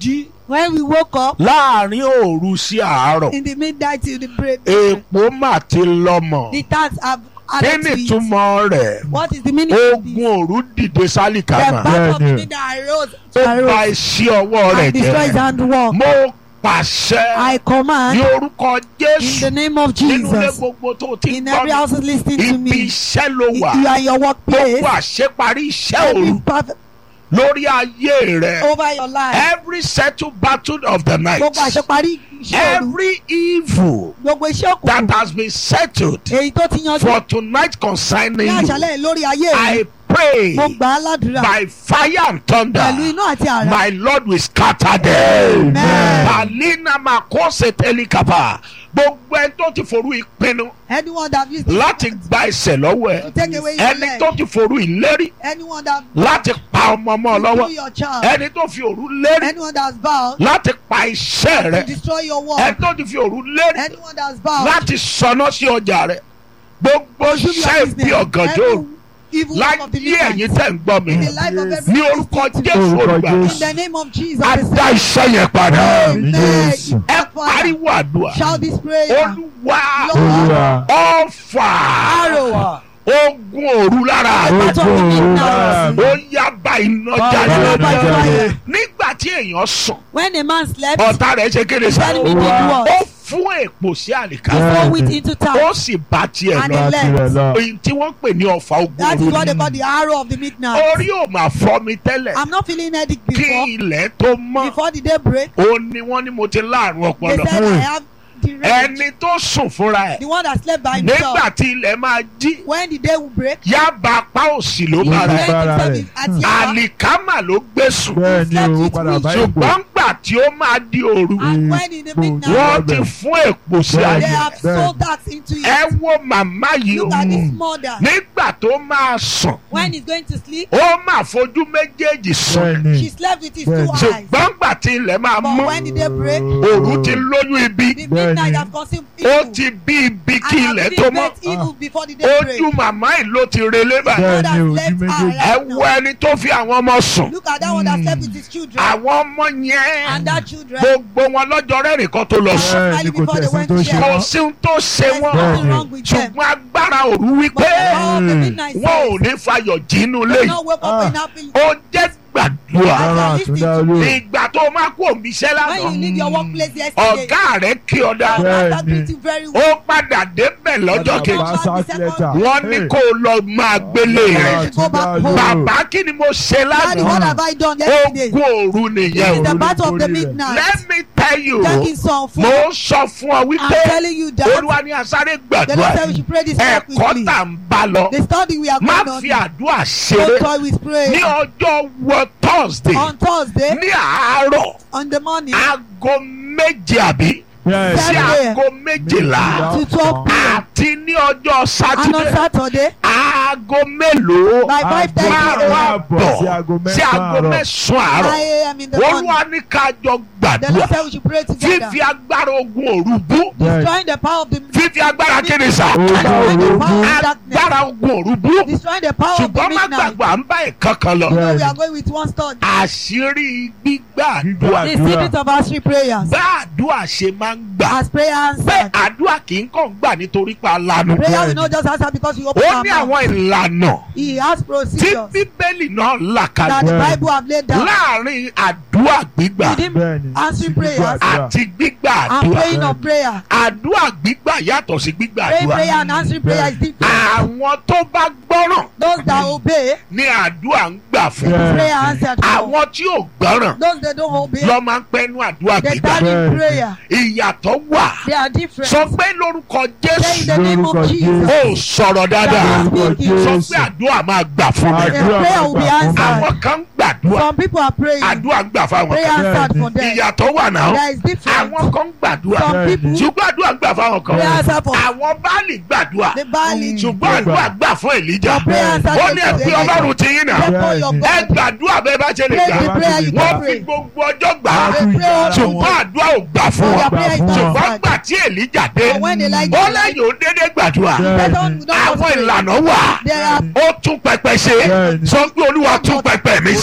jí When we woke up láàrin òru sí àárọ̀ in the midnight till the break, èèpo mà ti lọ́mọ the tax have kí added ni to it. ìtumọ̀ rẹ̀ What is the meaning of this? ogun òru dìde The sálìkàmà battle of the Yeah, yeah. midnight arose, ó bà arose iṣẹ́ ọwọ́ rẹ̀ and destroys jẹ́ handwork. mo pàṣẹ I ní command orúkọ in Jésù the name of nínú ilé Jesus. gbogbo tó ti In gbọ́ every house listening to ibi me, iṣẹ́ ló if wà you are in your workplace, gbogbo àṣeparí iṣẹ́ every òru perfect lórí ayé rẹ̀ over your life, every settled battle of the night gbogbo àṣeparí iṣẹ́ òru, every evil gbogbo iṣẹ́ that òkùnkùn, has been settled èyí tó ti yanjú for tonight concerning ní you àṣálẹ̀ lórí ayé rẹ̀, I pray mo gbà á ládùúrà by fire and thunder pẹ̀lú iná àti àrá. my lord will scatter them. Amen. Palina makose telikapa gbogbo ẹni tó ti forú ìpinnu Anyone that used láti gba ẹsẹ̀ lọ́wọ́ to ẹ take away your ẹni leg, tó ti forú ìlérí anyone that láti pa ọmọ ọmọ to lọ́wọ́ kill your child, ẹni tó fi òru lérí anyone that's vowed láti pa iṣẹ́ to rẹ destroy your ẹni work, tó ti fi òru lérí anyone that's vowed láti sọná sí ọjà rẹ gbogbo to do iṣẹ́ your ìbí business, ọ̀gànjọ́ òru every evil work of the láyé ẹ̀yin midnight, tẹ̀ ń gbọ́ mi in the life of every ní orúkọ Jésù Orúkọ olùgbà Jésù. in the name of Jesus, á dá iṣẹ́ yẹn padà Amen. Yes. ẹ pariwo àdúrà Shout this prayer. olúwa Olúwa. ọ̀fà Arrow. ogun òru lára The mi battle of the midnight. ó yá bá iná Follow jáde by fire. nígbà tí èèyàn sùn When a man slept, ọ̀tá rẹ̀ ṣe kéde sá the enemy did Olúwa. ó what? fún èpò sí àlìká He Yeah. threw it into ó town. sì bá tiẹ̀ And lọ he left. èyí tí wọ́n pè ní ọ̀fà ogun That is òru what they ni call the arrow of the midnight. orí ò máa fọ́ mi tẹ́lẹ̀ I'm not feeling headache kí before. ilẹ̀ tó mọ́ Before the day break, ó ní wọ́n ní mo ti láàrún they ọpọlọ said I have the rage. ẹni tó sùn fúnra ẹ̀ The one that slept by nígbà himself. tí ilẹ̀ máa jí When the day will break, yaba apá òsì ló he bára went ẹ̀ Bára himself rẹ̀. at Yaba. àlìkámà ló gbé sùn bẹ́ẹ̀ ni o ó padà bá ipò ṣùgbọ́n gbà tí ó máa di òru And when in the midnight, wọ́n ti fún èpò sí Bẹ́ẹ̀ they ayé have Bẹ́ẹ̀. sold that into ẹ it. wo màmá yìí o Look at this mother. nígbà tó máa sùn When he's going to sleep, ó máa fojú méjèèjì sùn bẹ́ẹ̀ ni she slept with his Bẹ́ẹ̀. two eyes. ṣùgbọ́n gbà tí ilẹ̀ máa But mọ́ when the day break, òru ti lóyún ibi the Bẹ́ẹ̀ midnight ni. have consumed ó evil. ti bí ibi kí And ilẹ̀ have tó been mọ́ bet evil before the day break. ojú màmá yìí ló ti relé báyìí Bẹ́ẹ̀ God ni, has ojú left her méjèèjì. ẹ right wo now. ẹni tó fi àwọn ọmọ sùn Look at that one that slept with his children. àwọn ọmọ yẹn And that children. gbogbo wọn lọ́jọ́ rẹ́rìn kan tó lọ sùn bẹ́ẹ̀ ni kò Before they tẹ̀sí went tó to ṣe share. kò wọ́n sí ohun tó ṣe There's wọn nothing wrong with them. ṣùgbọ́n agbára òru But wípé the power of the Mm. midnight wọn ò says, ní fayọ̀ jínú do léyìí not wake up in happy. ó jẹ́ gbàdúrà rárá àtúndá olú ìgbà tó máa kó omi iṣẹ́ When you lánàá leave your workplace yesterday, ọ̀gá rẹ̀ kí ọ dá your Bẹ́ẹ̀ master ni. treat you very ó well. padà débẹ̀ lọ́jọ́ Bàbá kejì Bàbá sack the letter. second- wọ́n ní Hey. kó o lọ máa gbélé rẹ̀ Go back home. bàbá kí ni mo ṣe Daddy, what lánàá have I done yesterday? ogun òru This nìyẹn is o the battle of the Olórí rẹ̀. midnight. let me tell you Taking some mo food. ń sọ fún ọ I'm wípé telling you that. olúwa ní asáré The Lord gbàdúrà said we should pray this prayer ẹ̀kọ́ quickly. tà ń bá lọ The study we are má going on. fi àdúrà Don't ṣeré toy with ní prayer. ọjọ́ wọ thursday On Thursday, ní àárọ̀ on the morning, aago méje àbí Yes. sí Saturday. aago méjìlá to 12 p.m. àti ní ọjọ́ And on sátidé Saturday, aago mélòó by 5.30 márùn a.m. àbọ̀ sí aago sí aago mẹ́sàn-án àárọ̀. mẹ́sàn-án 9 àárọ̀ a.m. in the morning. olúwa ní ká jọ The Lord gbàdúrà said we should pray together. fífi agbára ogun òru bú Destroying the power of the fífi agbára kéde sá Ogun Destroying the òru power bú. of darkness. agbára ogun òru bú Destroying the power of the ṣùgbọ́n má midnight. gbàgbọ́ à ń bá ìkan kan lọ You know we Bẹ́ẹ̀ni. are going with one study. àṣírí gbígbà àdúrà The Àdúrà. secret of our three prayers. bá àdúrà ṣe máa ń gbà As prayer pé answered. àdúrà kì í kàn gbà nítorí pa lanu Prayer will not just answer because we open ó our ní mouth. àwọn ìlànà He has tí procedures bíbélì náà là that kalẹ̀ the Bẹ́ẹ̀ni. Bible have laid down. láàrin àdúrà gbígbà Within Bẹ́ẹ̀ni. answering Gbígbà prayers àdúrà. àti gbígbà and àdúrà praying of prayer. àdúrà gbígbà yàtọ̀ sí gbígbà Praying àdúrà prayer and answering prayer is different. àwọn tó bá gbọ́ràn Those that obey, ní àdúrà ń gbà fún Bẹ́ẹ̀ni. prayer answered. for. àwọn tí ò gbọ́ràn Those that don't obey, lọ máa ń pẹ́nu àdúrà they gbígbà stand in Bẹ́ẹ̀ni. prayer. ìyàtọ̀ wà They are different. sọ pé lórúkọ Say in Jésù the name of Lórúkọ Jesus. ó sọ̀rọ̀ dáadáa Lórúkọ sọ Jésù. pé àdúrà máa gbà fún mi The Àdúrà prayer will be máa gbà fún mi. answered. àwọn kan ń gbàdúrà Some people are praying. àdúrà ń gbà fáwọn Prayer kan answered Bẹ́ẹ̀ni. for them. ìyàtọ̀ wà náà There is difference. àwọn kan ń gbàdúrà Some Bẹ́ẹ̀ni. people, ṣùgbọ́n àdúrà ń gbà fáwọn kan prayer answered for àwọn báàlì gbàdúrà the Bali. ṣùgbọ́n àdúrà gbà fún Èlíjà Your prayer answered ó ní ẹ for pé Ọlọ́run ti yín náà Therefore your ẹ God. gbàdúrà bẹ́ẹ̀ bá ṣe lè Pray gbà the prayer you wọ́n can fi pray. gbogbo ọjọ́ gbà á They pray all ṣùgbọ́n àdúrà ò gbà fún Your wọn prayer is Gbà fún wọn. ṣùgbọ́n answered. gbà tí Èlíjà dé But when Elijah ó lẹ́yìn ó dédé gbàdúrà Bẹ́ẹ̀ni. Don't- don't àwọn pray. ìlànà wà There are ó tún pẹpẹ ṣe Bẹ́ẹ̀ni. sọ pé Olúwa tún pẹpẹ mi ṣe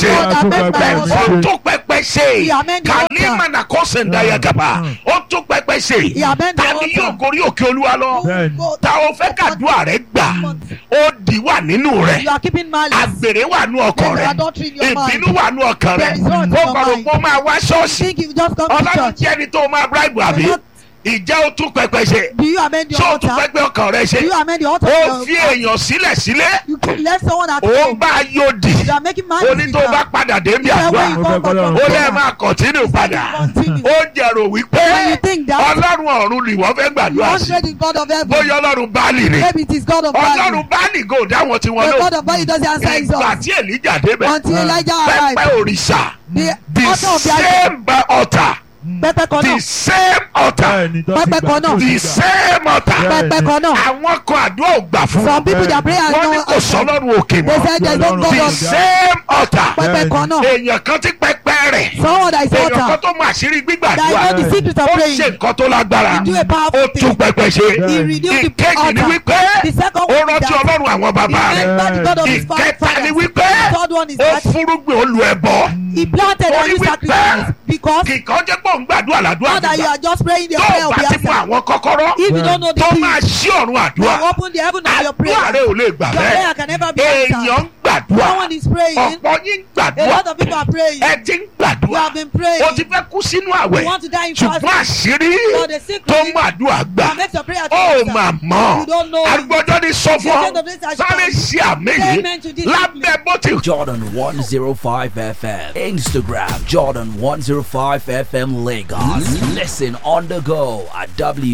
ṣe God that make my Pẹpẹ altar. ṣe. ó tún pẹpẹ ṣe He amend the kàní altar. mànà kọ́sẹ̀ ǹdàyà gàba ó tún pẹpẹ ṣe He amend the ta ni altar. yóò gorí òkè olúwa lọ Bẹ́ẹ̀ni. ta o fẹ́ kàdúrà rẹ gbà ó di wà nínú rẹ You are keeping malice. àgbèrè wà nú ọkàn There is rẹ adultery in your mind. ìbínú wà nú ọkàn rẹ There is wrath in ó your gbọ́dọ̀ mind. kó máa wá You ṣọ́ọ̀ṣì think you just come to ọlọ́run church. jẹ́ ẹni tó máa bíráìbù àbí You're not- ìjẹ́ ó tún pẹpẹ ṣe Do you amend your ṣé ó tún altar? pẹpẹ ọkàn rẹ Do you ṣe amend the altar? ó of fi your- èèyàn sílẹ̀ sílẹ̀ You left someone at ó home. bá yóòdì You are making malice. oní with tó them. bá padà dé bí You said when àdúrà you Mo come fẹ́ back kọ́lọ́run from ó kọ́. lẹ́ẹ̀ prayer, máa kọ̀tínú padà continue. ó jẹ̀rò wípé When you think that- ọlọ́run ọ̀run ni wọ́n fẹ́ gbàdúrà sí Hundred is God of heaven. bóyá ọlọ́run báàlì ni Maybe it is God of Bali. ọlọ́run báàlì gò dáwọn tí wọ́n The lò God of Bali doesn't answer his ìgbà own. tí èlíjà débẹ̀ Until Elijah pẹpẹ arrived. òrìṣà The the altar of the same altar Pẹpẹ kan the náà. same altar Bẹ́ẹ̀ni tó ti Pẹpẹ gbà kan tó náà. ti the gbà. same altar Bẹ́ẹ̀ni. Pẹpẹ kan náà. àwọn kan àdúrà ò gbà fún Some wọn people their prayer wọ́n ní no kò answer. sọ́lọ́run òkè They mọ́ said there is no God the of same altar pẹpẹ kan náà. èèyàn kan ti pẹpẹ rẹ̀ Someone that is èèyàn kan altar. tó mọ àṣírí That gbígbàdúrà is not the secret of ó praying. ṣe nǹkan tó lágbára He do a ó powerful tún thing. pẹpẹ ṣe He renewed the ìkejì ni altar. wípé The second ó one is rántí that ọlọ́run àwọn bàbá he rẹ̀ remembered the God of his ìkẹta ni fathers. wípé The third one is ó that fúrúgbìn olú ẹbọ he planted Ó and ní he wípé sacrificed because kìkan jẹ́ pé òun gbàdúrà ládùúrà now that you gbígbà are just praying the tó prayer o will bá be ti mú answered. àwọn kọ́kọ́rọ́ If you don't know the tó key, máa ṣí ọ̀run you àdúrà open the heaven of your àdúrà prayer. rẹ ò lè gbà Your prayer bẹ́ẹ̀ can never be èèyàn answered. ń gbàdúrà Someone is praying. ọ̀pọ̀ yín ń A gbàdúrà lot of people are praying. ẹ ti ń You gbàdúrà have been praying. o ti fẹ́ kú sínú àwẹ̀ You want to die in ṣùgbọ́n fasting. àṣírí But the secret tó mú àdúrà gbà that makes your prayer to ó answer. mà mọ̀ You don't know. agbọ́jọ́ ní sọ fún The ọ end of this has sáré come. ṣe àmì Say yìí amen to this lábẹ́ bó ti Jordan 105 FM. Instagram Jordan 105 FM Lagos. Listen on the go at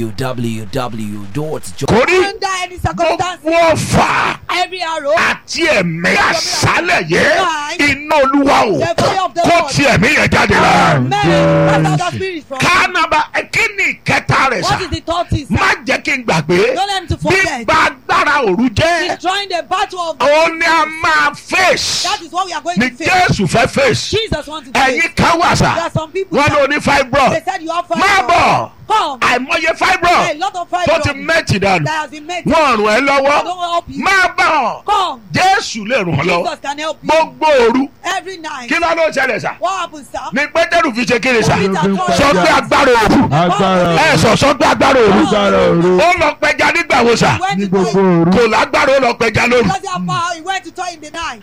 www.jordan. kórí Under any circumstance, gbogbo ọ̀fà every arrow, àti ẹ̀mí àṣálẹ̀ yẹ Right. iná olúwa o The fire of the kó Lord. ti ẹ̀mí yẹn jáde lára. men, cast out the spirit from you. kánaba kí ni ìkẹta rẹ̀ sà What is the third thing, sir? má jẹ́ kí n gbàgbé Don't let him to forget. gbígba agbára òru jẹ́ Destroying the battle of the òun ni a máa face That is what we are going ni to face. jésù fẹ́ face Jesus wants to face. ẹ̀yin kan wà There sà are some people wọ́n ló that ní fibroid they said you have five. má bọ̀ Come. àìmọye A fibroid lot of tó five ti mẹ́tì dànù that has been made. wọ́n rùn ẹ́ I lọ́wọ́ don't help you. má bọ̀ Come. jésù lè rùn ọ́ lọ́wọ́ Jesus can help you. gbogbo òru Every night. kí ló ló ṣẹlẹ̀ sà What happens, sir? ni pétérù fi ṣe kíni sà Peter told sọ us pé agbára òru agbára ẹ sọ sọ pé agbára òru agbára òru ó lọ pẹja nígbà wo sà he went ní to gbogbo toilet. òru kò lágbára ó lọ pẹja lóru Because he had power, he went to toilet in the night.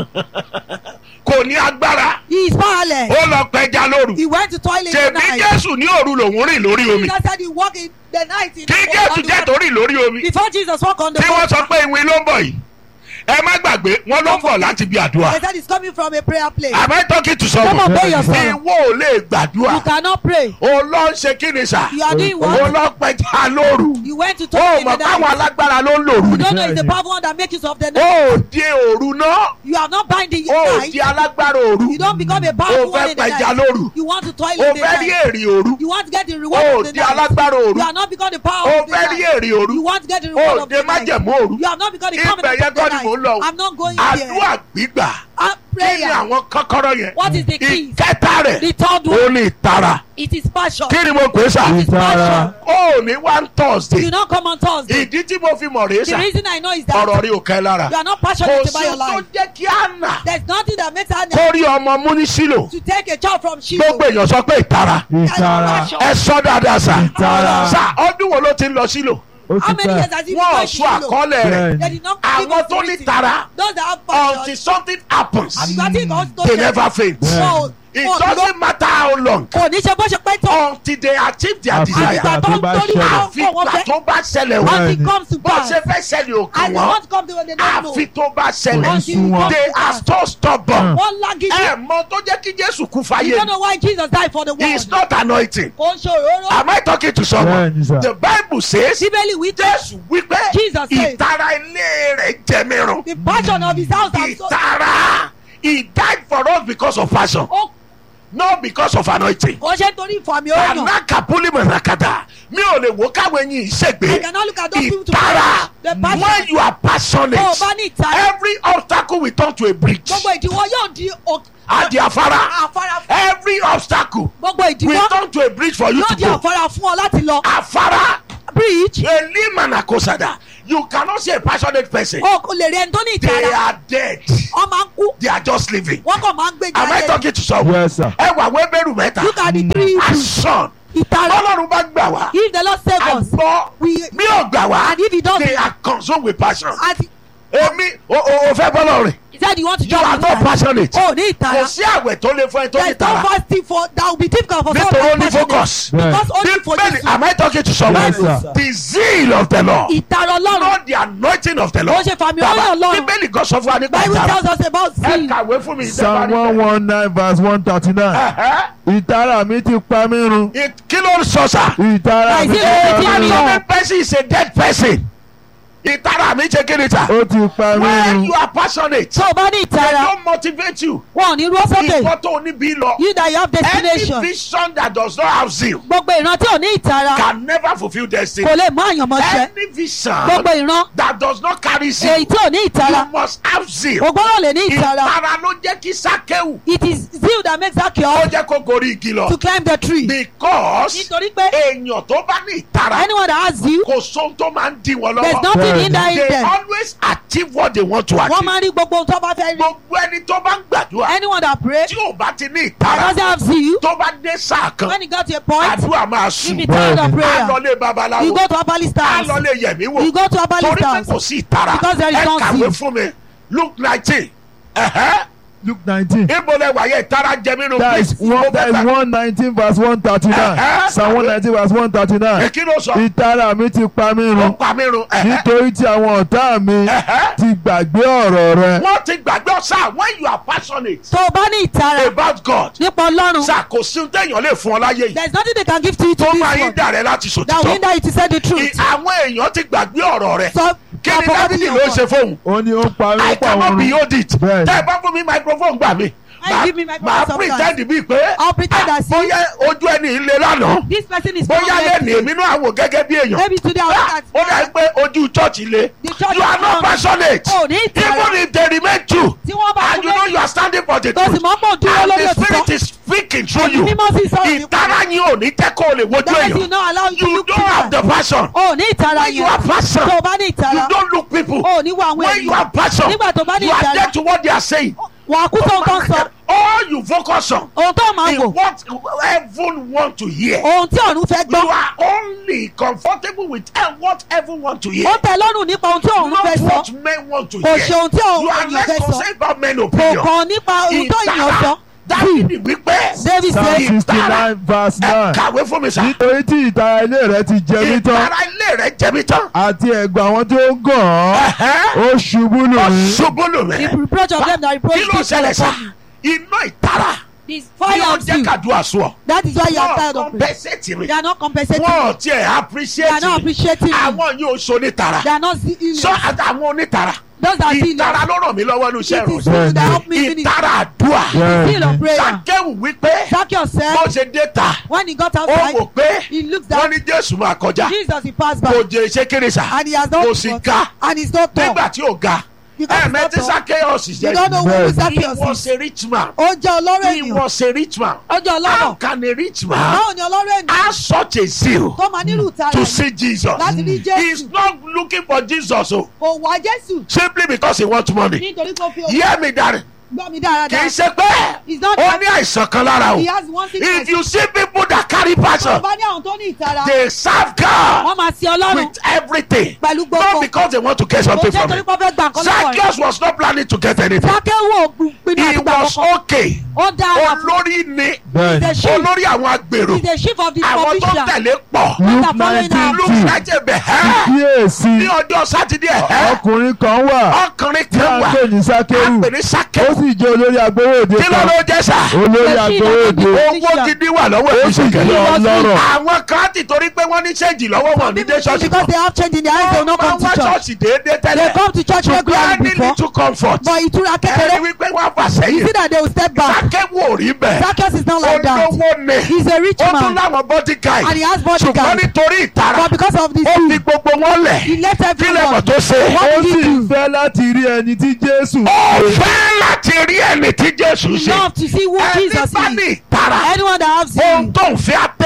kò ní agbára He is powerless. ó lọ pẹja lóru He went to toilet in the tèmi night. jésù ní òru lòún rìn lórí omi Jesus said he walked in the night in kí the jésù on the jẹ́ water. torí lórí omi Before Jesus walked on the tí wọ́n water, sọ pé ìwé ló ń bọ̀ yìí ẹ má gbàgbé wọ́n ló ń bọ̀ láti bí àdúrà they said he's coming from a prayer place. am I talking to Come on, someone pray yourself. ìwọ ò lè gbàdúrà You cannot pray. ó lọ ń ṣe kí ni sà You are doing ó what? lọ pẹja lóru You went to ó toilet in mọ̀ the káwọn night. alágbára ló ń lòru You ni don't know it's the Bẹ́ẹ̀ni. powerful one that makes use of the night. ó di òru náà You are not binding ó your night. di alágbára òru You don't become a ó powerful one fẹ́ in the pẹja night. lóru You want to toilet ó in the fẹ́ rí night. èrè òru You want to get the reward ó of the di night. alágbára òru You are not become the power ó of the fẹ́ rí night. èrè òru You want to get the reward ó of de the night. májẹ̀mú òru You have not become the ibẹ̀ covenant yẹn of the kọ́ ni mò ń lọ night. I'm not going àdúrà there. gbígbà Uh, kí ni prayer. àwọn kọ́kọ́rọ́ yẹn What is the key? ìkẹta rẹ̀ The third ó one. ní ìtara It is passion. kí ni mo pè é sà It is passion. ó ní one thursday You don't come on Thursday. ìdí tí mo fi mọ̀ rèé The sà reason I know is that ọ̀rọ̀ rí òkè lára you are not kò passionate sí about your tó life. jẹ́ kí á nà There's nothing that makes her kó rí ọmọ mú ní sílò to take a child from Shiloh. gbogbo èèyàn sọ pé ìtara ìtara ẹ sọ dáadáa sà Ìtara. sà ọdún wo ló ti ń lọ sílò ó How ti many years pẹ́ has he wọn ò been sọ Shiloh? àkọọ́lẹ̀ rẹ̀ They did not give àwọn us tó ní reason. tara Those that have until passion. something happens Àgbà tí nǹkan tó they ṣẹlẹ̀. never faint Wọn ò- it wọn ò doesn't matter how long kò ní ṣe bó ṣe pẹ́ tó. until they achieve their Àfi desire Àgbà tó tó ń bá torí ṣẹlẹ̀. àwọn àfi kọ̀ wọ́n ìgbà fẹ́. tó bá ṣẹlẹ̀ wọ́n Until Bẹ́ẹ̀ni. it comes to bó pass. ṣe fẹ́ ṣẹlẹ̀ òkè And they wọ́n want to come to when they don't know. àfi tó bá Kò ṣẹlẹ̀ ní Until sún it wọn. comes they to are pass. so stubborn Wọ́n lágídí. ẹ mọ tó jẹ́ kí Jésù kú You fáyé don't know why Jesus died for the he is world. not anointing Kò ń ṣòro. am I talking to someone Bẹ́ẹ̀ni sà. the bible says Bíbélì wí pé Jésù wípé Jesus said- ìtara ilé rẹ̀ jẹ mí run the passion of his house has so. ìtara he died for us because of passion Ó not because of anointing kò ṣe torí ìfàmì òyàn. anakapuli manakata mi ò lè wo káwọn ẹyin I ìṣègbè cannot look at those people to ìtara The passion. when you are passionate Tó o bá ní ìtara. every obstacle will turn to a bridge Gbogbo ìdíwọ́ yóò di òkè. àdì afárá Àfárá fún. every obstacle Gbogbo will ìdíwọ́ turn to a bridge for you yóò to di go àfárá fún ọ láti lọ. afárá Bridge. elimanakosada you cannot see a passionate person o kò lè rí ẹni tó ní they ìtara are dead wọ́n máa ń kú they are just living wọ́n kàn máa ń gbé am I jáde talking to someone yes sir. ẹ wà wẹ́bẹ̀rù mẹ́ta look at the three issues action ìtara ọlọ́run bá gbà wá if the lord save us àgbọ̀ we mi ò gbà wá and if he does they are consumed with passion and èmi o o o fẹ́ bọ́lọ̀ rìn he said you want to you join are the not ìtara passionate o ní ìtara kò sí àwẹ̀ tó lè fún ẹ tó there ní is no tara fasting for that will be difficult for nítorí ó someone ní to be passionate focus because only for bíbélì Jesus am I talking to someone Yes, sir. the zeal of the Lord ìtara ọlọ́run not the anointing of the Lord Ó ṣe fàmì ọlọ́run Ọlọ́run. bíbélì kan sọ fún wa nípa bible ìtara tells us about ẹ sin kàwé fún mi psalm one one nine verse one thirty nine Ẹ̀hẹ́. ìtara mi ti pa mí run It- kí ló ń sọ sà ìtara mi ti Àìsí pa ìrètí mí mi run o. passionate person is a dead person ìtara mi ṣe kí ni sà ó ti pa mí when run you are passionate tó o bá ní they ìtara don't motivate you wọn ò ní rú sókè ìkọ́ tó ní bí lọ you that you have any destination vision that does not have zeal gbogbo ìran tí ò ní ìtara can never fulfil destiny kò lè mú àyànmọ́ ṣẹ any vision gbogbo ìran that does not carry zeal èyí tí ò ní you ìtara must have zeal o gbọ́dọ̀ lè ní ìtara ìtara ló jẹ́ kí sákéwù it is zeal that makes that ó cure jẹ́ kó gorí igi lọ to climb the tree because nítorí pé èèyàn tó bá ní ìtara anyone that has zeal kò sóhun tó máa ń dí wọn there is lọ́wọ́ nothing Bẹ́ẹ̀ni. hindering they them always achieve what they want to wọ́n achieve máa ń rí gbogbo ohun tó bá fẹ́ rí gbogbo ẹni tó bá ń gbàdúrà anyone that pray tí ò bá ti ní that ìtara doesn't have zeal tó bá dé sáà kan when you get to a point àdúrà máa you sùn be tired of Bẹ́ẹ̀ni. á prayer lọ lé babaláwo you go to herbalist á house lọ lé yẹ̀mí wò you go to herbalist torí pé house kò sí ìtara Because there is ẹ no kàwé zeal. fún mi luke nineteen ẹ̀hẹ́ luke nineteen ibo lẹ wáyé ìtara jẹ mí nù that is one that is one nineteen verse one thirty Uh-huh. nine psalm one nineteen verse one thirty nine kí ló sọ ìtara mi ti pa mí ó run pa mí run ẹ̀hẹ́ nítorí tí àwọn ọ̀tá mi ẹ̀hẹ́ ti gbàgbé ọ̀rọ̀ rẹ wọ́n ti gbàgbé ọ̀sà when you are passionate tó o bá ní ìtara about God nípa ọlọ́run sà kò sí ohun téèyàn lè fún ọ láyé yìí there is nothing they can give to you to tó this máa yín world dà rẹ láti that will sòtítọ́ hinder you to say the I- truth àwọn èèyàn ti gbàgbé ọ̀rọ̀ rẹ so kí ni dábìlì ló ṣe fóun ó ní ó pa ó I pa cannot òun be run hold it Bẹ́ẹ̀ni. tẹ́ ẹ bá fún mi microphone gbà mí Why give me microphone màá sometimes? pretend bíi pé I'll pretend ah, as if- bóyá ojú ẹni ilé lánàá this person is bóyá lẹ́nu prominent. èmi náà wò gẹ́gẹ́ bí èèyàn maybe today I will Ah, look ó dà at pé ojú church le The church you are is not wrong. passionate Oh, ní ìtara. even if they remain true tí wọ́n bá and you know you are standing for the tó sì truth mọ́ pọ̀ dúró and lórí the spirit òtítọ́ is speaking through ẹ̀mí you mímọ́ sì sọ̀rọ̀ nípa ìtara yín ò ní jẹ́ kó o lè wojú that you èèyàn know allow you to you look don't have the people passion o ní ìtara when you yẹn are passion tó o bá ní you ìtara don't look people o ní wo àwọn when you èèyàn are passion nígbà tó bá ní you are ìtara dead to what they are saying wà á kú tó nǹkan sọ all you focus on ohun tó máa is wò what heaven want to hear ohun tí ọ̀run fẹ́ you gbọ́ are only comfortable with eh, what heaven want to hear ó tẹ lọ́rùn nípa ohun tí ọ̀run not fẹ́ sọ what men want to kò hear ṣe ohun tí you are èèyàn less fẹ́ sọ concerned about men kò opinion kàn nípa ohun tó èèyàn sọ dábìlì wípé david psalm say sixty nine verse ẹ nine kàwé fún mi sá nítorí tí ìtara ilé rẹ ti jẹ mí tán ìtara ilé rẹ jẹ mí tán àti ẹ̀gbọ́n àwọn tó ń gàn án Ẹ̀hẹ́. ó ṣubú lù ó mí ṣubú lù the mí reproach of them that reproach kí ló me ṣẹlẹ̀ sá upon me iná ìtara this kí fire ló of jẹ́ you kàdúrà sùn ọ́ that is why you are wọ́n tired of prayer compensate mi they are not compensating wọ́n me tiẹ̀ they are appreciate not mi appreciating me àwọn yóò so nítara they are not seeing sọ me àtàwọn onítara those that see ìtara ló ràn mí lọ́wọ́ ní iṣẹ́ it is ìrọ̀lẹ́ you that help me finish ìtara àdúrà seal of prayer sàkéwù wípé Zacchaeus bó said ṣe dé ta when he got ó outside wò pé he looks wọ́n down ní jésù máa kọjá Jesus he passed by kò jẹ iṣẹ́ kéré sà and he has not kò sì ga and he's not tall nígbà tí ò ga because ẹ he's not mẹ́tí tall sàkéyọ̀sì you don't know jẹ́ who Bẹ́ẹ̀ni. Zacchaeus he was is a rich man ó jẹ́ ọlọ́rọ̀ he ènìyàn was a rich man ó jẹ́ how ọlọ́rọ̀ can a rich man báwo ni ọlọ́rọ̀ ènìyàn have such a zeal tó máa nílùú tara to see Jesus láti ní he is Jésù not looking for Jesus o kò wá Jésù simply because he want money nítorí kò fi owó hear me darling gbọ́ mi kì í dáradára ṣe pé He's not ó ní àìsàn kan lára o he has one if sickness you see people that carry tó passion bá ní àwọn tó ní ìtara they serve God wọ́n máa sin ọlọ́run with everything pẹ̀lú not gbogbo because they want to get kò something jẹ́ from torí it pé ó fẹ́ gbà nǹkan lọ́wọ́ rẹ̀ Zacchaeus was not planning to get anything Zacchaeus pinnu he àti gbà was kọ́kọ́ okay ó dára fún olórí ni bẹ́ẹ̀ni the sheep olórí àwọn agbèrò is the chief of the àwọn tó provision tẹ̀lé pọ̀ luke After following nineteen our- luke two lájẹbẹ ẹ́ kíyèsí ní ọjọ́ sátidé ẹ́ ọkùnrin kan wà ọkùnrin tí kan a ń wà pè ní sákéwù àpè ní ó sákẹ́ sì jẹ́ olórí agbowóde kí ló kan ló jẹ́ sà olórí The sheep agbowóde of the owó gidi wà lọ́wọ́ ó sì ìṣèkè jẹ́ ọlọ́rọ̀ àwọn kan ti torí pé wọ́n ní ṣéǹjì lọ́wọ́ wọn ní dé ṣọ́ọ̀ṣì because they have change in their eyes they will not come wọ́n wá to church ṣọ́ọ̀ṣì déédéé they tẹ́lẹ̀ come to church ṣùgbọ́n regularly ní before little comfort but ìtura ẹni kékeré wípé wọ́n fà you sẹ́yìn see that they will step back sákẹ́wò ò rí bẹ́ẹ̀ Zacchaeus is not like that olówó ni he is a rich ó tún man láwọn body guy and he has ṣùgbọ́n bodyguard nítorí ìtara but because of this ó fi sin gbogbo wọn lẹ̀ he left kí lẹ́mọ̀ everyone tó ṣe What ó did sì he do? fẹ́ láti rí ẹni tí jésù ó fẹ́ láti rí ẹni tí Jésù ṣe love to see who ẹni Jesus bá ní is ìtara anyone that has ohun sin tó ń fẹ́ abẹ́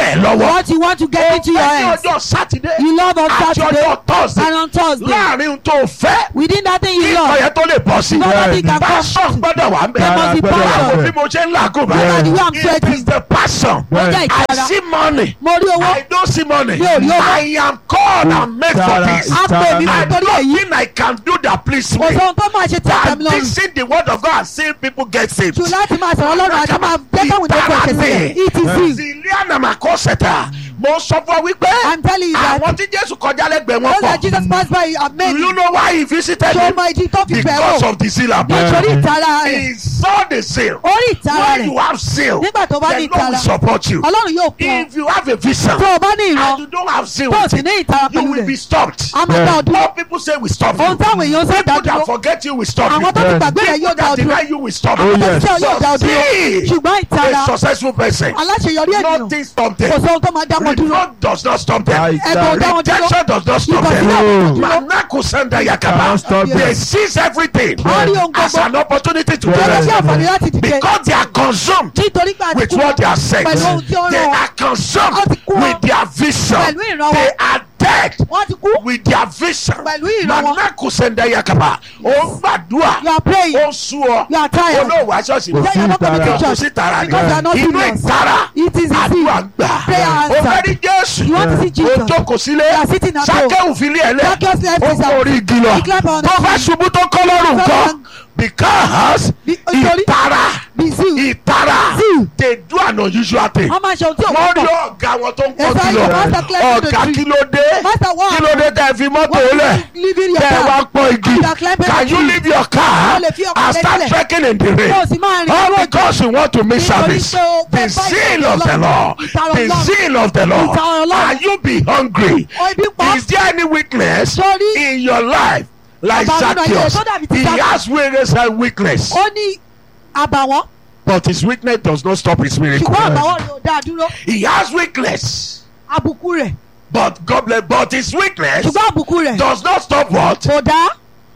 tẹ̀ ẹ́ lọ́wọ́ What you want to get into your ó fẹ́ ní hands. ọjọ́ sátidé You love on àti Saturday ọjọ́ tọ́sídé and on Thursday. láàrin ohun tó o fẹ́ Within that thing kí you ìkọ̀ love. yẹn tó lè bọ́ sí No nothing can passion come. gbọ́dọ̀ wà ń bẹ̀ There must be Gbọ́dọ̀ wà passion. bẹ́ẹ̀. bí mo ṣe ń làágùn Look at the way I'm báyìí it sweating. is the passion Ó jẹ́ I ìtara. see money Mo rí owó. I don't see money Mi ò rí owó. I am called and made for Ìtara, this A pè mí ìtara. and nítorí èyí. nothing I can do that please Kò me sóhun tó máa ṣe tí than àtẹ̀mí lọ́rùn. teaching the word of God and seeing people get saved. Jù láti máa sọ̀rọ̀ lọ́rùn àti máa jẹ́ káwọn ìdókòwò ẹ̀ṣẹ̀ sílẹ̀. It is you. Ziliana Makoseta mo sọ fún ọ wípé I'm telling you that àwọn tí Jésù kọjá lẹ́gbẹ̀ẹ́ wọn those that Jesus pọ̀. passed by are Do many. you know why he visited Ṣé o him? mọ ìdí tó fi bẹ̀ Because wò? of the zeal above. Nítorí ìtara rẹ̀. He saw the zeal. Orí ìtara When rẹ̀. you have zeal, Nígbà tó bá ní the Lord will ìtara. support you. Ọlọ́run yóò kún ọ. If you have a vision Tó o bá ní and ìran, you don't have zeal, tó o with sì it, ní ìtara you pẹ̀lú will be rẹ̀. stopped. A máa dá ọ dúró. What people say will stop you. Ohun táwọn èèyàn sọ dá People dúró. that forget you will stop you. Àwọn tó ti gbàgbé rẹ̀ yóò People dá ọ that dúró. deny you will stop Oh, you. yes. Iṣẹ́ yóò dá ọ dúró. See, Ṣùgbọ́n ìtara a successful person. aláṣeyọrí ènìyàn Nothing stop kò them. sóhun tó máa dá wọn dúró. Reproach does not stop them. Right. Ẹ̀bùn ò dá wọn dúró. Rejection does not stop Ìkọ̀sílẹ̀ ò Oh. dá wọn dúró. Manaku Sanda Cannot Yakaba. stop They them. seize everything Wọ́n rí ohun as gbogbo. an opportunity to Yes. Gẹ́gẹ́ bí do àǹfààní láti dìde. because they are consumed Nítorí pé àti with kú what they are said. pẹ̀lú ohun tí ó They rán wọn. are consumed Wọ́n ti kú wọn. with their vision. Pẹ̀lú ìran They wọn. are dead Wọ́n ti kú. with their vision. Pẹ̀lú ìran wọn. Manaku Sanda Yakaba. Ó ń gbàdúrà. You are praying. Ó ń sú ọ. You are tired. Olóòwò aṣọ́ọ̀ṣì Kò Say sí you are not coming to ìtara. kò church sí tara ni because you are not inú serious. ìtara It is àdúrà easy. gbà Prayer ó answered. fẹ́ rí jésù You want to see ó Jesus. jókòó sílé You are sitting at home. sákẹ́wù fílẹ̀ ẹ̀lẹ́ Zacchaeus left ó his kó house. orí igi lọ He clapped on the tó bá tree. ṣubú tó kọ́ lọ́rùn Clap nǹkan on- because Bí- nítorí- ìtara Be zeal. ìtara Zeal. they do an unusual thing Wọ́n máa ṣe ohun tí òun wọ́n rí pọ̀. ọ̀gá wọn tó ń Yes, kọ́ sir, kí lọ your master climbed to the ọ̀gá tree. kí ló dé Master, what kí ló dé tẹ́ ẹ fi mọ́tò lẹ̀ Living your tẹ́ ẹ wá car. pọ̀ igi You are climbing can the you tree. leave your car Ó lè fi ọkọ̀ and start lẹ́sílẹ̀. trekking in the rain Kó o sì máa rìn all lójú. because you want to miss Nítorí service pé o the fẹ́ bá zeal ìtara of the Ọlọ́run. Lord Ìtara the Ọlọ́run. zeal of the Lord Ìtara Ọlọ́run. are you be hungry Ó ibi pa. is there any weakness Sórí. in your life like Bàbá nínú ayé rẹ̀ Zacchaeus tó dàbí ti he Zacchaeus. has weakness and weakness Ó ní àbàwọ́n. but his weakness does not stop his miracle Ṣùgbọ́n àbàwọ́n rẹ̀ ò dáa dúró. he has weakness Àbùkù rẹ̀. but God bless but his weakness Ṣùgbọ́n àbùkù rẹ̀ does not stop what kò dá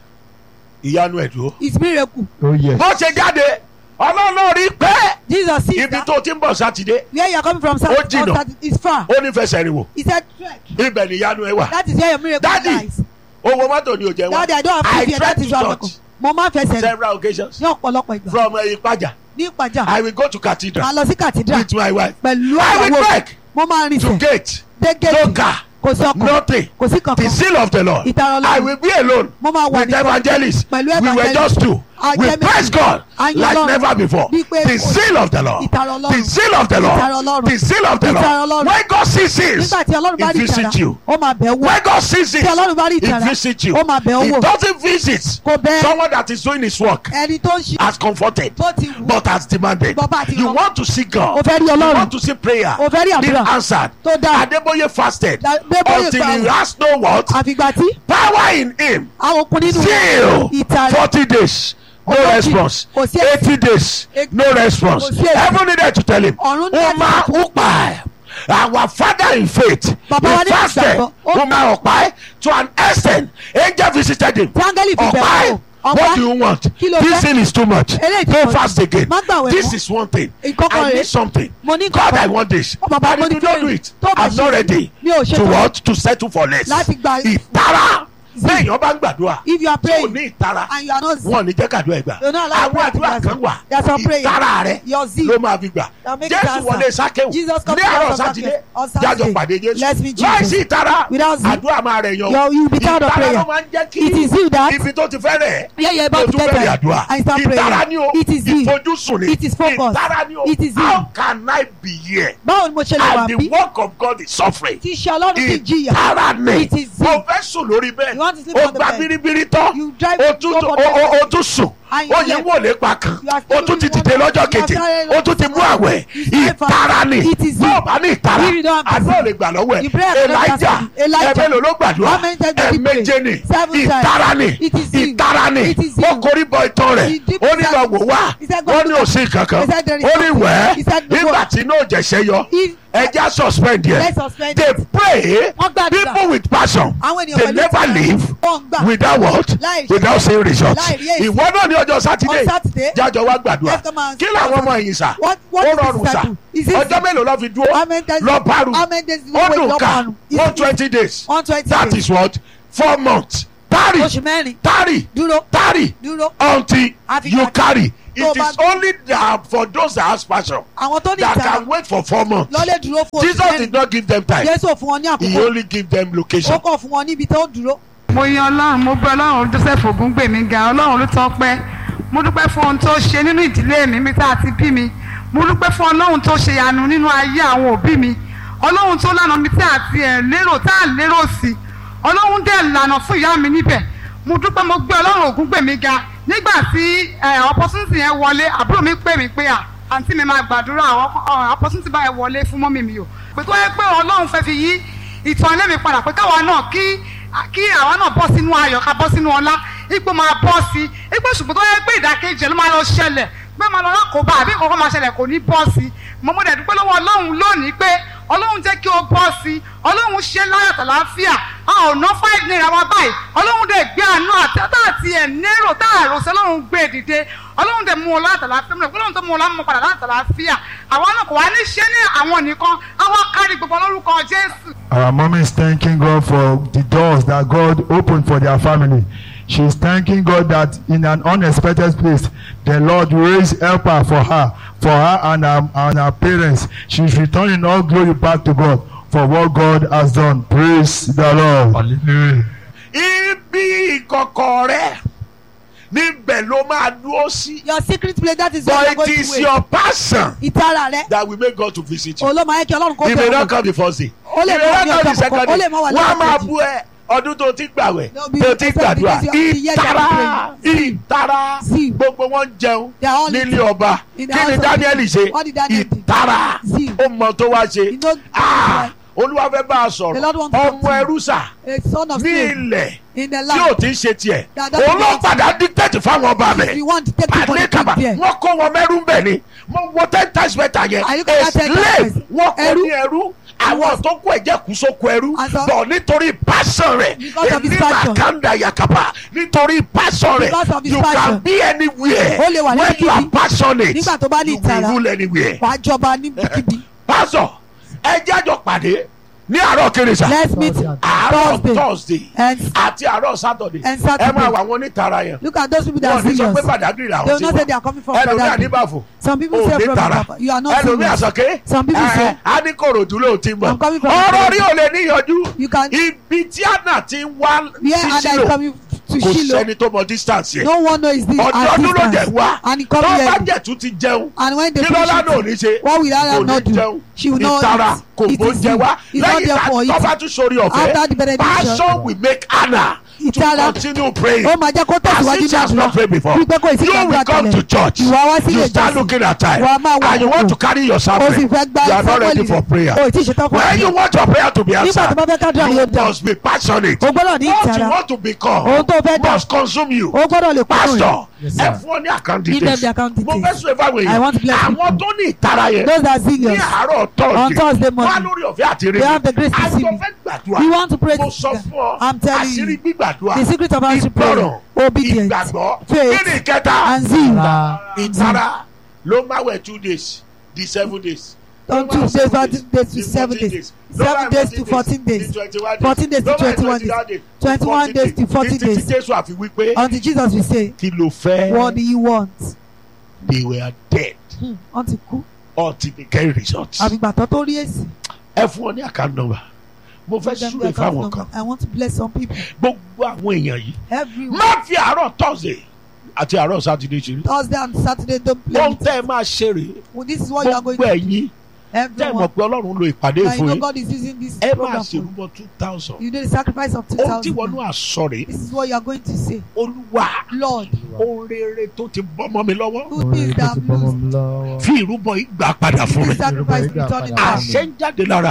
ìyanu ẹ̀dùn his miracle. Oh yes. bó ṣe jáde ọlọ́run náà rí pé Jesus see ibi that tó ti ń bọ̀ sátidé where you are coming from Ó jìnà. Saturday is far. ó ní fẹsẹ̀ rìn wò He said trek. ibẹ̀ ni ìyanu ẹ wà That is where your miracle Daddy, lies. owó mọ́tò ni ò jẹ́ Daddy, I don't wá have I to fear. tried That to is your church miracle. Mo máa ń fẹsẹ̀ rìn several occasions ní ọ̀pọ̀lọpọ̀ ìgbà. from Ìpàjà Ní ìpàjà. I will go to cathedral Màá lọ sí cathedral with my wife pẹ̀lú I will àyàwó. trek Mo máa rìn to sẹ̀. gate Dé no gate. car Kò sí ọkọ̀. nothing Kò sí the kankan. seal of the Lord Ìtara Ọlọ́run. I will be alone Mo máa wà with nìkan. evangelists Pẹ̀lú we were evangelist. just two A we jẹ́ praise méjì. God A yin like Ọlọ́run. never before Bí pé the kò- seal of the Lord Ìtara Ọlọ́run. the seal of the Ìtara Lord Ọlọ́run. the seal of the Ìtara Lord Ọlọ́run. when God sees this Nígbà tí Ọlọ́run bá he rí ìtara, visit you ó máa bẹ̀ wò. when God sees it Tí Ọlọ́run bá rí he ìtara, visit you ó máa bẹ̀ ọ́ he wò. doesn't visit Kò bẹ̀ someone that is doing his work ẹni tó ń ṣe as comforted bó ti wù. but as demanded Bàbá àti you ìrànwọ́. want to see God O fẹ́ rí you Ọlọ́run. want to see prayer O fẹ́ rí being àdúrà answered tó dáa. Adeboye fasted Da- Adébóyè until he gbààwẹ̀. has no what Àfìgbà tí power in him àwọn okun nínú still ìtara. forty days no Ogójì. response Kò sí èsì. eighty days Èsì. no response Kò sí èsì. heaven needed to tell him Ọ̀run ní Uma ẹ̀sìn. Upai our father in faith Bàbá wa he nínú fasted ìgbàgbọ́. Ó- Uma Upai to an extent angel visited him Tí áńgẹ́lì fi bẹ̀rù Upai wò. what Ọ̀pá do you want Kí ló this fẹ́? thing is too much Eléyìí ti don't pọ̀ jù. fast again Má gbààwẹ̀ this mọ́. is one thing Ìkọ́kọ́ I rèé. need something Mo ní God nǹkan. I want this Ó, bàbá, and mo if ní you don't do kílè. it Tó bá I'm not ṣe- ready mi ò ṣe to tán. what to settle for less Láti gba- ìtara bẹ́ẹ̀yàn bá ń gbàdúrà if you are tí ò praying ní ìtara and you are not wọn ò ní jẹ́ kàdúrà ẹgbà You know, like àwọn prayer àdúrà to kan wà There's some prayer. ìtara rẹ Your zeal. ló máa fi gbà That make it jésù answer. wọlé sákéwù Jesus come ní to the àárọ̀ house of sátidé Zacchaeus on Saturday. jájọ pàdé jésù Let's meet láìsí Jesus. ìtara Without zeal. àdúrà máa rẹ̀ yan Your- you will be tired of ìtara prayer. ló máa ń jẹ́ kí It is you that- ibi tó ti fẹ́ rẹ̀ Yeah, yeah, about tó to tún get bẹ̀rẹ̀ there. àdúrà I start ìtara praying. ni o It is zeal. ìfojúsùn ni It is focus. ìtara ni o It is zeal. how can I be here báwo ni mo ṣe lè wà and the bí work of God is suffering tí iṣẹ́ ọlọ́run ti jìyà ìtara ni It is zeal. mo fẹ́ sùn lórí bẹ́ẹ̀ You want to sleep o on the gba bed. biribiri tán You drive- o tún go for o- the- o- o tún sùn And you o yìí left. wò lépa kan You are still o tún ti doing dìde one- lọ́jọ́ you are kejì still- o tún ti mú àwẹ̀ You still fast. ìtara ni It is bó zeal. o bá ní ìtara If you don't have àdúrà zeal. lè gbà lọ́wọ́ You ẹ̀ pray and God Elijah answers you. Elijah. ẹ̀mẹ́lò ló gbàdúrà How many times did he pray? ẹ̀mẹ́jẹ ni Seven times. ìtara ni It is zeal. ìtara ni It is ó zeal. korí bọ ìtàn rẹ̀ He did ó ní lọ wò wá He said, go wọ́n to ní the- òsín kankan He said, there is ó ní nothing. wẹ́ẹ́ He said, go. nígbà tí inú òjẹ̀ṣẹ̀ yọ If ẹja suspend yẹ let's suspend they it. pray wọ́n gbàdúrà people with passion àwọn ènìyàn they pẹ̀lú never ìtara. leave wọ́n ń gbà without what Láì- without seeing result láì rí èsì. ìwọ náà ní ọjọ́ sátidé On Saturday, jájọ wá gbàdúrà let's come and kí làwọn ọmọ yìí sà What- what ó is rọrùn this sà cycle? Is it- ọjọ́ mélòó lọ fi dúró How many days- lọ bárù how many days do you ó wait dùn lọ ká bárù? Is one it- twenty days one twenty that days. is what four months tarry oṣù mẹ́rin tarry dúró tarry dúró until Àfi you ká- carry tó it bá- is only that for those that has passion àwọn tó ní that ìtara can wait for four months lọ́lẹ̀ dúró fún oṣù Jesus mẹ́rin did not give them time Jésù ò fún wọn ní he àkókò only give them ó location kọ̀ fún wọn níbi tó dúró mo yan ọlọ́run mo gbé ọlọ́run joseph ògúngbèmí ga ọlọ́run ló tọ́ pẹ́ mo dúpẹ́ fún ohun tó ṣe nínú ìdílé mi mi tá a ti bí mi mo dúpẹ́ fún ọlọ́run tó ṣe ìyanu nínú ayé àwọn òbí mi ọlọ́run tó lànà mi tí a ti ẹ̀ lérò tá a lérò sí ọlọ́run dẹ̀ lànà fún ìyá mi níbẹ̀ mo dúpẹ́ mo gbé ọlọ́run ògúngbèmí ga nígbà tí opportunity yẹn wọlé àbúrò mi pè mí pé à àǹtí mi máa gbàdúrà àwọn opportunity báyẹn wọlé fún mọ́mì mi o pé tó yẹ pé ọlọ́run fẹ́ fi yí ìtàn ilé mi padà pé káwa náà kí kí àwa náà bọ́ sínú ayọ̀ ká bọ́ sínú ọlá ipò máa bọ́ sí ipò ṣùgbọ́n tó yẹ pé ìdákejì ló máa lọ ṣẹlẹ̀ pé máa lọ lákòóbá àbí nǹkan kan máa ṣẹlẹ̀ kò ní bọ́ sí mo mọ̀ dẹ̀ dúpẹ́ lọ́wọ́ ọlọ́run lónìí pé ọlọ́run jẹ́ kí o bọ́ sí ọlọ́run ṣe láyọ̀ tàlàáfíà a ò ná five naira wa báyìí ọlọ́run dẹ̀ gbé àánú àtẹ́tà àti ẹ̀ nérò tá àrò sí ọlọ́run gbé dìde ọlọ́run dẹ̀ mú o láti àlàáfíà mo dẹ̀ ọlọ́run tó mú o láti padà láti àlàáfíà àwa náà kò wá ní ṣe ní àwọn nìkan àwa kárí gbogbo lórúkọ jésù. Our mom is thanking God for the doors that God opened for their family. She is thanking God that in an unexpected place, the Lord raised helper for her, for her and her, and her parents. She is returning all glory back to God for what God has done. Praise the Lord. Hallelujah. ibi ìkọ̀kọ̀ rẹ níbẹ̀ ló máa dúró sí your secret place that is where you but are it going is to wait your passion ìtara rẹ that will make God to visit you olóòmọ ayé kí ọlọ́run kó he may bẹ̀rẹ̀ not come the first day Ó lè he may mọ ní not come the ọjọ́ second àkọ́kọ́, ó day lè mọ wà wọ́n á lọ́jọ́ máa kejì. bú ẹ ọdún tó ti gbàwẹ̀ No, be- tó ti except gbàdúrà because you- you hear them ìtara praying. ìtara See. gbogbo wọn jẹun They are all nílé eating. ọba In the kí ni house of Daniel king. ṣe What did Daniel do? ìtara See. ó mọ tó wá ṣe You know- Ah, olúwa fẹ́ bá a The sọ̀rọ̀ Lord wants to talk ọmọ to you. ẹrú sà a son of ní slave ilẹ̀ in the tí ò land ti ń ṣe tiẹ̀ That doesn't òun ló belong to padà dictate fáwọn ọba if you rẹ̀ want to take people àlẹ́ to kaba keep there wọ́n kó wọn mẹ́rú ń bẹ̀ ni mo wo ten times better yẹn Are you gonna a tell ten slave times? wọ́n kó Ẹrú? ní ẹrú àwọn tó kó ẹ̀jẹ̀ kú sóko ẹrú And so- bọ̀ nítorí passion rẹ̀ Because of his èmi passion. màkàndà yakaba nítorí passion rẹ̀ Because of his you can passion. be anywhere Ó lè wà when you are níbikíbi. passionate Nígbà tó bá ní you will ìtara. rule anywhere wàá jọba níbikíbi pastor ẹ jájọ pàdé ní àárọ̀ kérésà let's meet àárọ̀ thursday thursday and àti àárọ̀ saturday And Saturday. ẹ máa wà wọn onítara yẹn look at those people that wọn are ní sọ serious pé pàdágìrì they làwọn will ti not say they wà are coming from ẹlòmí Badagry àníbàfò some people ò say ní from tara Badagry you are not ẹlòmí serious àsọké Some people say- áníkòròdú ló ti mọ I'm coming from ọ̀rọ̀ Badagry. rí ò lè níyanjú you can ibi tí àná ti ń wá where sí Ada is sílò coming to kò Shiloh sẹ́ni tó mọ distance yẹn no one knows this ọdọọdún ló at dẹ̀ distance wá and he tó come bá here jẹ̀tún ti jẹun and when they kí finish lọ́lá náà ò ní it ṣe what will Ada kò not ní do jẹun she will not ìtara kò eat it is gbóúnjẹ wá he is not lẹ́yìn there for tó bá it tún sórí After the ọ̀fẹ́ benediction. passion will make Anna to Ìtara. continue praying ó máa jẹ́ kó as tẹ̀síwájú if she has ní not prayed before wípé kò sí you will gbàgbọ́ come to àtẹlẹ church ìwà wá sílé you start ìjọsìn looking at time Wàá máa wà and you àkókò. want to carry your o sì suffering fẹ́ gba you are not ready for prayer o ì tí ì ṣetán fún when you àdúrà. want your prayer to be nígbà tó bá fẹ́ answered kádùn àyè you dà must be passionate o gbọ́dọ̀ ní what you ìtara want to become ohun tó fẹ́ dà must consume you o gbọ́dọ̀ lè kúrò pastor Yes, ẹ sir. fún ọ ní account Give them details the account mo details. fẹ́ sọ ìfáwọn I want to bless èèyàn àwọn tó ní ìtara yẹn those that are ní serious àárọ̀ On Thursday tọ́ọ̀dì morning. wá lórí ọ̀fẹ́ àti rí They have the grace to see àjọ me. fẹ́ gbàdúrà we want to pray mo sọ together fún ọ I'm telling àṣírí you gbígbàdúrà the secret of answering prayer ìgbọràn obedience ìgbàgbọ́ faith, kí ni ìkẹta and zeal ìtara ló máa wẹ̀ two days di seven days on two days fourteen days to seven days seven days to fourteen days fourteen days to twenty-one days twenty-one days to forty títí days jésù àfi wípé until Jesus will say kí ló fẹ́ what do you want they were dead hmm. until kú until they get results. àbígbà tó tó rí èsì ẹ fún ọ ní account number mo fẹ́ Give them súre the account fáwọn number. kan I want to bless some people gbogbo àwọn èèyàn yìí everyone má fi àárọ̀ thursday àti àárọ̀ saturday ṣeré Thursday and Saturday don't play ohun with tẹ́ ẹ máa ṣe rèé well, this is what you are going gbogbo to ẹ̀yin tẹ́ ẹ mọ̀ everyone pé ọlọ́run lo ìpàdé and you fún know yín God is using this ẹ máa program for you. ṣèrúbọ two thousand you do the sacrifice of two ohun tí thousand wọnú àṣọ rèé this is what you are going to say olúwa Lord ohun rere tó ti bọ́mọ mi lọ́wọ́ who things that I'm losing fi ìrúbọ ìgbà padà fún mi this sacrifice return it back àṣẹ ń jáde lára mi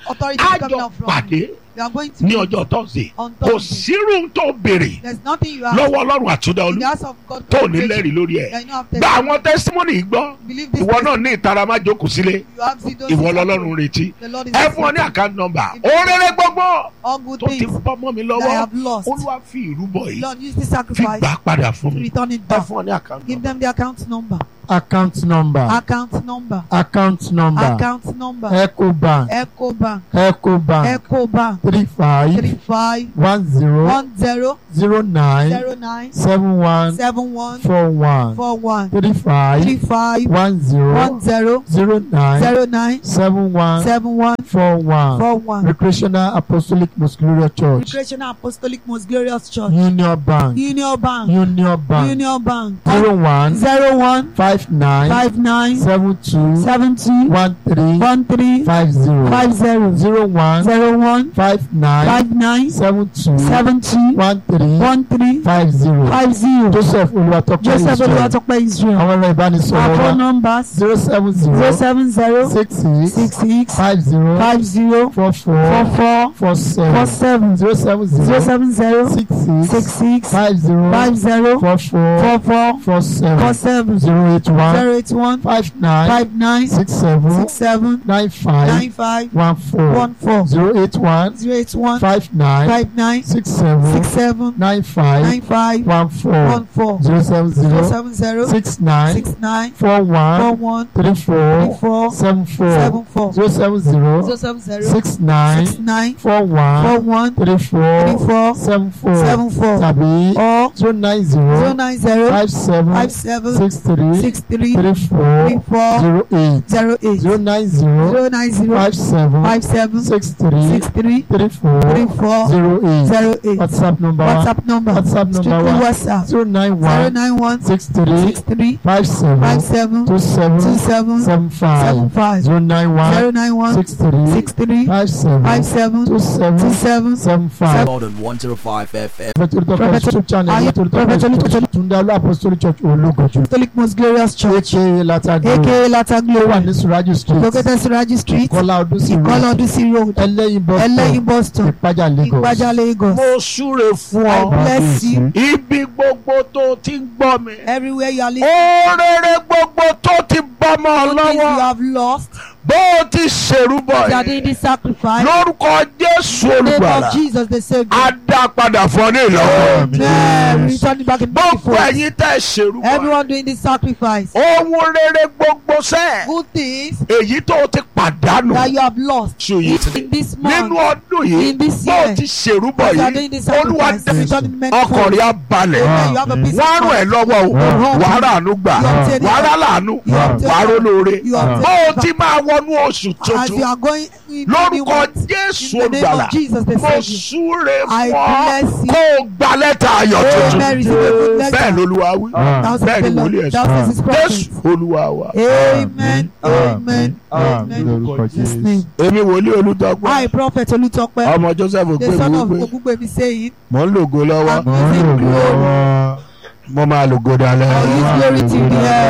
authority is coming àjọ out from. pàdé You are going to ní meet ọjọ́ tọ́sídẹ̀ẹ́ on kò Thursday. sírù tó béèrè There's nothing you have lọ́wọ́ ọlọ́run àtúndà in olú the house of God. tó ní lẹ́rìí lórí ẹ̀ That you don't have gba testimony. àwọn tẹ́símọ́nì yìí gbọ́ Believe this. ìwọ náà ní ìtara má jókòó sílé You have seen those ìwọ things lọ́lọ́run happen. retí The Lord is ẹ fún ọ ní listening. àkáǹtì nọ́mbà òrèrè gbogbo all good tó ti things bọ́ mọ́ mi that I lọ́wọ́ have lost. olúwa fi ìrúbọ yìí Lord, use this fi sacrifice gbà padà fún to mi return it ẹ back. fún ọ ní àkáǹtì Give nọ́mbà. them the account number. account number Account number. account number Account number. ecobank Ecobank. ecobank Ecobank. three five Three five one zero one zero zero nine zero nine seven one seven one four one four one three three five five one zero one zero zero nine zero nine seven one seven one four one four one. recreational apostolic most glorious church Recreational Apostolic Most Glorious Church. union bank Union Bank. union bank Union Bank. zero one Zero one five nine five nine seven two seven two one three one three five zero five zero zero one zero one five nine five nine seven two seven two one three one three five zero five zero. joseph olùwàtọ́pẹ́ Joseph israel Olúwatópẹ́ Israel. àwọn ẹ̀rọ ìbánisọ̀rọ̀ Our phone wa numbers zero seven zero zero seven zero six six six six five zero five zero four four four four four four seven seven zero seven zero zero seven zero six six six six five zero five zero four four four four four four seven seven zero eight one zero eight one five nine five nine six seven six seven nine five nine five one four one four zero eight one zero eight one five nine five nine six seven six seven nine five nine five one four one four zero seven zero zero seven zero six nine six nine four four one one three three four four seven four seven four zero seven zero zero seven zero six nine six nine four four one one three three four four seven four seven four tàbí or zero nine zero zero nine zero five seven five seven six three six three three four three four zero eight zero eight zero nine zero zero nine zero five seven five seven six three six three three four three four zero eight zero eight whatsapp number wa WhatsApp number WhatsApp number strictly wa WhatsApp zero nine zero one nine one six three six three five seven five seven two two seven seven seven seven five five zero nine zero one nine one six three six three five seven five seven two two seven seven seven five. Jordan 105 FM. Prophet Olutọpẹ Prophet- YouTube channel Aye, Prophet Prophet Olutọpẹ Olutọpẹ- Tunde Alu Apostolic Church Ológojú Catholic Most Glorious Church aka Latagbo aka Lata ó wà Glory ní Suraju street located Suraji Street Kọ́lá Odúsí Ìkọlà road Ọdúnsí Road Ẹlẹ́yin bus Ẹlẹ́yin stop bus stop Ìpájà Lagos. Ìpájà Lagos mo súre fún I ọ bless you ibi gbogbo tó ti ń gbọ́ mi everywhere you are listening òrèrè gbogbo tó ti bọ́mọ all things you lọ́wọ́ have lost bó o ti ṣèrúbọ you are doing yìí this sacrifice lórúkọ Jésù in the name olùgbàlà of Jesus the Savior á dá padà fún ọ ní ìlọ́wọ́ Amen return it back in gbogbo beautiful ẹ̀yin tẹ́ ṣèrúbọ everyone doing this sacrifice ohun rere gbogbo sẹ́ẹ̀ good things èyí tó o ti pàdánù that you have lost ṣù yìí in this nínú month ọdún yìí in this bó o year ti ṣèrúbọ as you are yìí doing this olúwa sacrifice dá return it ọkàn many rẹ̀ á balẹ̀ Amen. You have a peace wọ́n á of ràn ẹ́ mind. lọ́wọ́ o Amen. wàá rà àánú gbà You obtain wàá rà láàánú You obtain wàá ró lóore You obtain bó o favor. ti máa wọnú oṣù as you tuntun are going in the new lórúkọ month Jésù in the name olùgbàlà of Jesus the mo Savior súre I fún ọ bless you. kó o gba lẹ́tà ayọ̀ tuntun Amen receive a good bẹ́ẹ̀ letter lolúwa wí thou bẹ́ẹ̀ says ni the wòlíì Lord ẹ̀ thou sọ says his Jésù prophet olúwa wa amen amen amen lórúkọ His Jésù. name èmi wòlíì olùdọ́gbọ́n I prophet Olutope ọmọ Joseph the son of ògbémi wípé Ogungbemi saying mò ń lògo lọ́wọ́ I'm using glory mo máa lògo dalẹ́. I use glory till the end.